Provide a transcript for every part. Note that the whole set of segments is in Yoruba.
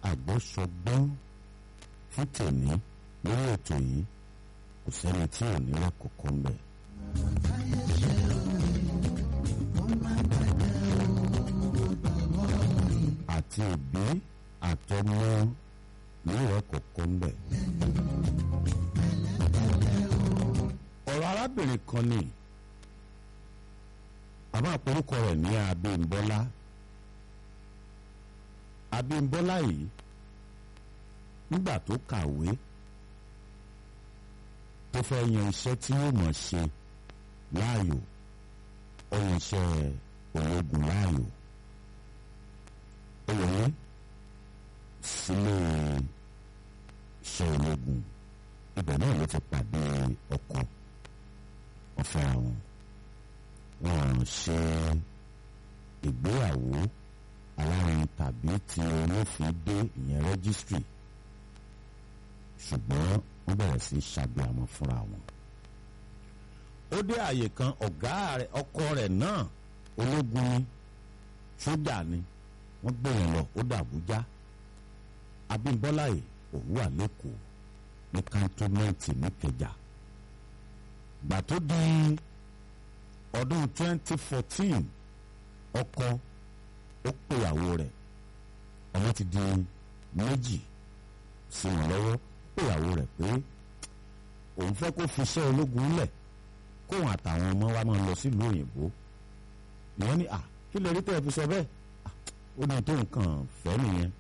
àgbọ́sọgbọ́n fún tèmi lórí ètò yìí kò sẹ́ni tí ò ní rẹ̀ kọ̀ọ̀kan bẹ̀. àti òbí àtọmọ ní rẹ̀ kọ̀ọ̀kan bẹ̀. ọ̀rọ̀ arábìnrin kan ni àmọ́ àpòrúkọ rẹ̀ ní Abímbọ́lá Abímbọ́lá yìí nígbà tó kàwé tó fẹ́ yan iṣẹ́ tí yóò mọ̀ ṣe láàyò ó yan iṣẹ́ ológun láàyò ó wọlé sílé iṣẹ́ ológun ibẹ̀ náà ló ti pàdé ọkọ ọ̀fẹ́ àwọn wọn ṣe ìgbéyàwó alárin tàbí ti olófin dé ìyẹn rẹ́gísítírì ṣùgbọ́n wọ́n bẹ̀rẹ̀ sí ṣàgbéyàmọ́ fúnra wọn. ó dé àyè kan ọ̀gá rẹ̀ ọkọ rẹ̀ náà ológun ni sójà ni wọ́n gbé yẹn lọ ó dàbújá Abímbọ́lá yìí òun wà lẹ́kọ̀ọ́ ní kántọ́mẹ́ǹtì níkẹjà gbà tó di ọdún 2014 ọkọ ó péyàwó rẹ̀ ọmọ ti di méjì sí wọn lọ́wọ́ péyàwó rẹ̀ pé òun fẹ́ kó fi iṣẹ́ ológun lẹ̀ kóun àtàwọn ọmọ wa máa lọ sílùú òyìnbó ìyẹn ni à kí lè rí tẹ́ ẹ fi sọ bẹ́ẹ̀ ó ní tó nǹkan fẹ́ nìyẹn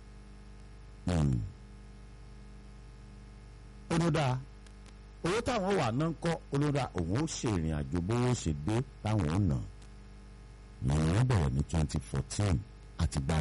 ó ló dáa owó táwọn wà náà ń kọ́ olóra òun ó ṣe ìrìn àjò bówó ṣe dé táwọn ò nà ìyẹn bẹ̀rẹ̀ ní twenty fourteen àtìgbà